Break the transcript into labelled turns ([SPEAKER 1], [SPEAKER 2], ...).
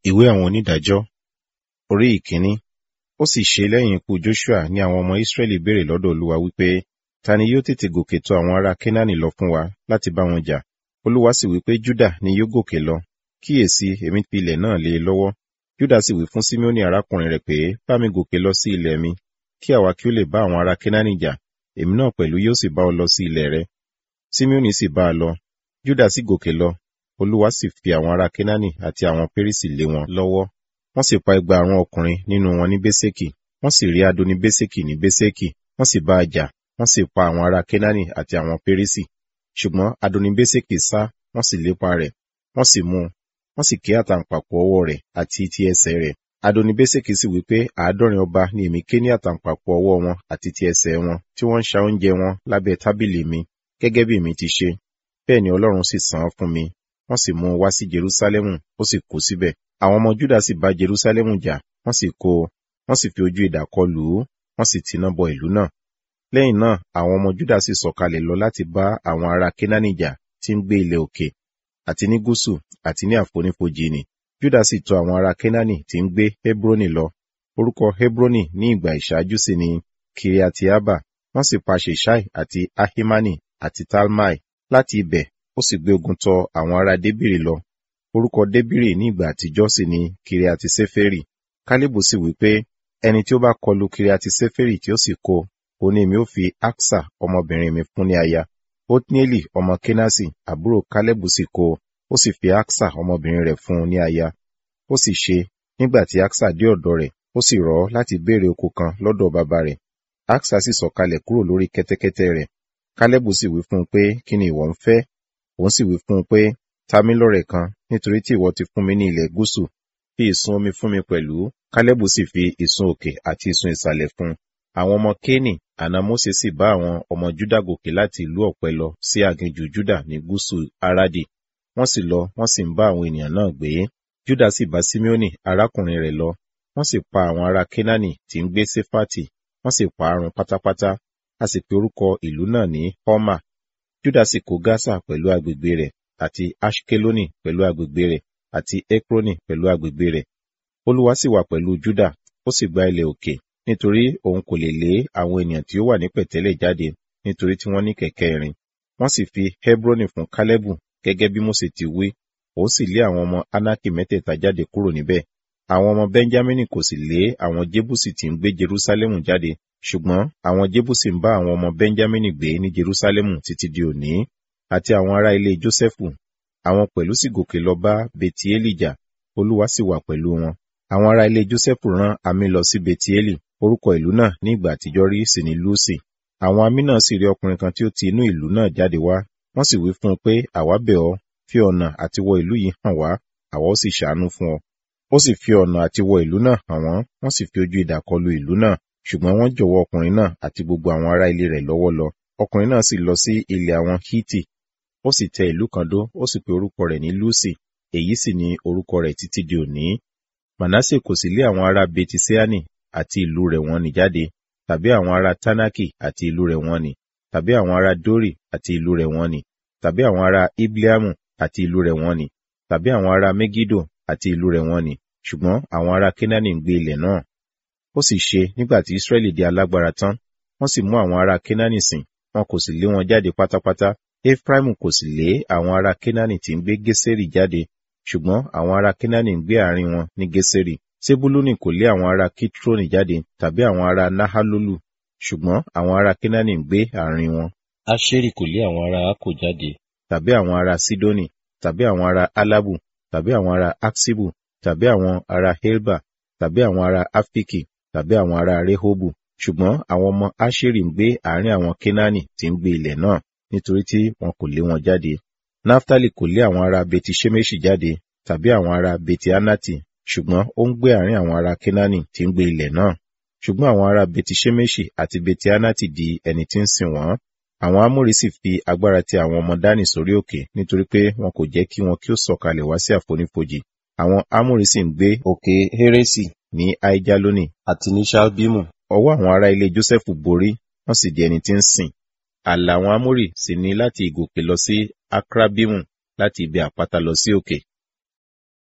[SPEAKER 1] Ìwé àwọn onídàájọ́ orí ìkíní. Ó sì ṣe lẹ́yìn ikú Joshua ní àwọn ọmọ Israẹli béèrè lọ́dọ̀ Olúwa wípé, ta ni yóò tètè gòkè tọ̀ àwọn ará Kénáánì lọ fún wa láti bá wọn jà? Olúwa sì wípé Júdà ni yóò gòkè lọ. Kíyèsí, èmi fi ilẹ̀ náà lé e lọ́wọ́. Júdà sì wí fún Simeoni arákùnrin rẹ̀ pé, bá mi gòkè lọ sí ilẹ̀ mi, kí àwa kí ó lè bá àwọn ará Kénáánì jà, èmi náà pẹ̀lú yóò sì bá ọ lọ sí ilẹ̀ rẹ. Simeoni sì bá a lọ. Júdà sì gòkè lọ. Olúwa sì fi àwọn ará Kénáánì àti àwọn Pérísì lé wọn lọ́wọ́. Wọ́n sì pa ẹgbàárún ọkùnrin nínú wọn ní Béṣekì. Wọ́n sì rí Adoni Béṣekì ní Béṣekì. Wọ́n sì bá a jà. Wọ́n sì pa àwọn ará Kénáánì àti àwọn Pérísì. Ṣùgbọ́n Adoni Béṣekì sá, wọ́n sì lépa rẹ̀. Wọ́n sì mú un. Wọ́n sì ké àtàǹpàkò ọwọ́ rẹ̀ àti ti ẹsẹ̀ rẹ̀. Adoni Béṣekì sì wí pé àádọ́rin ọba ni èmi ké ní àtàǹpàkò ọwọ́ wọn àti ti ẹsẹ̀ wọn tí wọ́n ń ṣa oúnjẹ wọn lábẹ́ tábìlì mi gẹ́gẹ́ bí èmi ti ṣe. Bẹ́ẹ̀ ni Ọlọ́run sì san án fún mi. Wọ́n sì mú un wá sí Jerúsálẹ́mù, ó sì kú síbẹ̀. Àwọn ọmọ Júdà sì bá Jerúsálẹ́mù jà, wọ́n sì kó o, wọ́n sì fi ojú idà kọ lù ú, wọ́n sì tiná bọ ìlú náà. Lẹ́yìn náà, àwọn ọmọ Júdà sì sọ̀kalẹ̀ lọ láti bá àwọn ará Kénáánì jà tí ń gbé ilẹ̀ òkè, àti ní gúúsù, àti ní àfonífojì nì. Júdà sì tọ̀ àwọn ará Kénáánì tí ń gbé Hebroni lọ. Orúkọ Hebroni ní ìgbà ìṣáájú sì ni Kiriatiaba. Wọ́n sì pa Ṣeṣai àti Ahimani àti Talmai. Láti ibẹ̀, ó sì gbé ogun tọ àwọn ará Débìrì lọ. Orúkọ Débìrì ní ìgbà àtijọ́ sì ni Kiriati Seferi. Kálíbù sì wí pé, ẹni tí ó bá kọlu Kiriati Seferi tí ó sì kó, òun ni èmi ó fi Aksa ọmọbìnrin mi fún ní aya. Otnieli ọmọ Kenasi, àbúrò Kálẹ́bù sì kó, ó sì fi Aksa ọmọbìnrin rẹ̀ fún ní aya. Ó sì ṣe, nígbà tí Aksa dé ọ̀dọ̀ rẹ̀, ó sì rọ̀ ọ́ láti béèrè oko kan lọ́dọ̀ bàbá rẹ̀. Aksa sì sọ̀kalẹ̀ kúrò lórí kẹ́tẹ́kẹ́tẹ́ rẹ̀. Kálẹ́bù sì wí fún un pé, kí ni ìwọ ń fẹ́? Òun sì wí fún un pé, ta mí lọ́rẹ kan, nítorí tí ìwọ ti fún mi ní ilẹ̀ gúúsù. Fi ìsun omi fún mi pẹ̀lú. Kálẹ́bù sì fi ìsun òkè àti ìsun ìsàlẹ̀ fún un. Àwọn ọmọ Kéènì, àna Mósè sì bá àwọn ọmọ Júdà gòkè láti ìlú ọ̀pẹ lọ sí aginjù Júdà ní gúúsù Aradi. Wọ́n sì lọ, wọ́n sì ń bá àwọn ènìyàn náà gbé. Júdà sì bá Simeoni arákùnrin rẹ̀ lọ. Wọ́n sì pa àwọn ará Kénáánì tí ń gbé Séfàtì. Wọ́n sì pa á run pátápátá. A sì pe orúkọ ìlú náà ní Họ́mà. Júdà sì kó Gásà pẹ̀lú agbègbè rẹ̀, àti Ashkeloni pẹ̀lú agbègbè rẹ̀, àti Ekroni pẹ̀lú agbègbè rẹ̀. Olúwa sì wà pẹ̀lú Júdà, ó sì gba ilẹ̀ òkè, nítorí òun kò lè lé àwọn ènìyàn tí ó wà ní pẹ̀tẹ́lẹ̀ jáde, nítorí tí wọ́n ní kẹ̀kẹ́ irin. Wọ́n sì fi Hebroni fún Kálẹ́bù, gẹ́gẹ́ bí Mósè ti wí, òun sì lé àwọn ọmọ Anaki mẹ́tẹ̀ẹ̀ta jáde kúrò níbẹ̀. Àwọn ọmọ Benjamini kò sì lé àwọn Jébùsì tí ń gbé Jerúsálẹ́mù jáde, ṣùgbọ́n àwọn Jébùsì ń bá àwọn ọmọ Benjamini gbé ní Jerúsálẹ́mù títí di òní, àti àwọn ará ilé Jósẹ́fù. Àwọn pẹ̀lú sì gòkè lọ bá Betieli jà, Olúwa sì wà pẹ̀lú wọn. Àwọn ará ilé Jósẹ́fù rán àmì lọ sí Betieli, orúkọ ìlú náà ní ìgbà àtijọ́ rí sì ní Lúsì. Àwọn àmì náà sì rí ọkùnrin kan tí ó ti inú ìlú náà jáde wá, wọ́n sì wí fún un pé, àwa bẹ̀ ọ́, fi ọ̀nà àti wọ ìlú yìí hàn wá, àwa ó sì ṣàánú fún ọ. Ó sì fi ọ̀nà àti wọ ìlú náà hàn wọ́n, wọ́n sì fi ojú idà kọlu ìlú náà, ṣùgbọ́n wọ́n jọ̀wọ́ ọkùnrin náà àti gbogbo àwọn ará ilé rẹ̀ lọ́wọ́ lọ. Ọkùnrin náà sì lọ sí ilẹ̀ àwọn Hítì, ó sì tẹ ìlú kan dó, ó sì pe orúkọ rẹ̀ ní Lúsì, èyí sì ni orúkọ rẹ̀ títí di òní. Mànásè kò sì lé àwọn ará Betiseani àti ìlú rẹ̀ wọ́n ní jáde, tàbí àwọn ará Tánákì àti ìlú rẹ̀ wọ́n ní, tàbí àwọn ará Dórì àti ìlú rẹ̀ wọ́n ní, tàbí àwọn ará Ibleamu àti ìlú rẹ̀ wọ́n ní, tàbí àwọn ará Megido àti ìlú rẹ̀ wọ́n ní, ṣùgbọ́n àwọn ará Kénáánì ń gbé ilẹ̀ náà. Ó sì ṣe nígbà tí Ísírẹ́lì di alágbára tán, wọ́n sì mú àwọn ará Kénáánì sìn, wọn kò sì lé wọn jáde pátápátá. Efraimu kò sì lé àwọn ará Kénáánì tí ń gbé Gésérì jáde, ṣùgbọ́n àwọn ará Kénáánì ń gbé àárín wọn ní Gésérì. Sebuluni kò lé àwọn ará Kitroni jáde tàbí àwọn ará Nahalolu, ṣùgbọ́n àwọn ará Kénáánì ń gbé àárín wọn.
[SPEAKER 2] Aṣeri kò lé àwọn ará Akko jáde.
[SPEAKER 1] Tàbí àwọn ará Sidoni, tàbí àwọn ará Alabu, tàbí àwọn ará Aksibu, tàbí àwọn ará Helba, tàbí àwọn ará Afiki, tàbí àwọn ará Rehobu. Ṣùgbọ́n àwọn ọmọ Aṣeri ń gbé àárín àwọn Kénáánì tí ń gbé ilẹ̀ náà, nítorí tí wọn kò lé wọn jáde. Naftali kò lé àwọn ará Beti Ṣemeṣi jáde, tàbí àwọn ará Beti Anati, ṣùgbọ́n ó ń gbé àárín àwọn ará Kénáánì tí ń gbé ilẹ̀ náà. Ṣùgbọ́n àwọn ará Beti Ṣemeṣi àti Beti Anati di ẹni tí ń sìn wọ́n. Àwọn Amórì sì fi agbára ti àwọn ọmọ Dánì sórí òkè nítorí pé wọn kò jẹ́ kí wọn kí ó sọ̀kalẹ̀ wá sí àfonífojì. Àwọn Amórì sì ń gbé òkè Hérésì ní Aijaloni àti ní Ṣalbimu. Ọwọ́ àwọn ará ilé Jósẹ́fù borí, wọ́n sì di ẹni tí ń sìn. Ààlà àwọn Amórì sì ní láti ìgòkè lọ sí Akrabimu láti ibi àpáta lọ sí òkè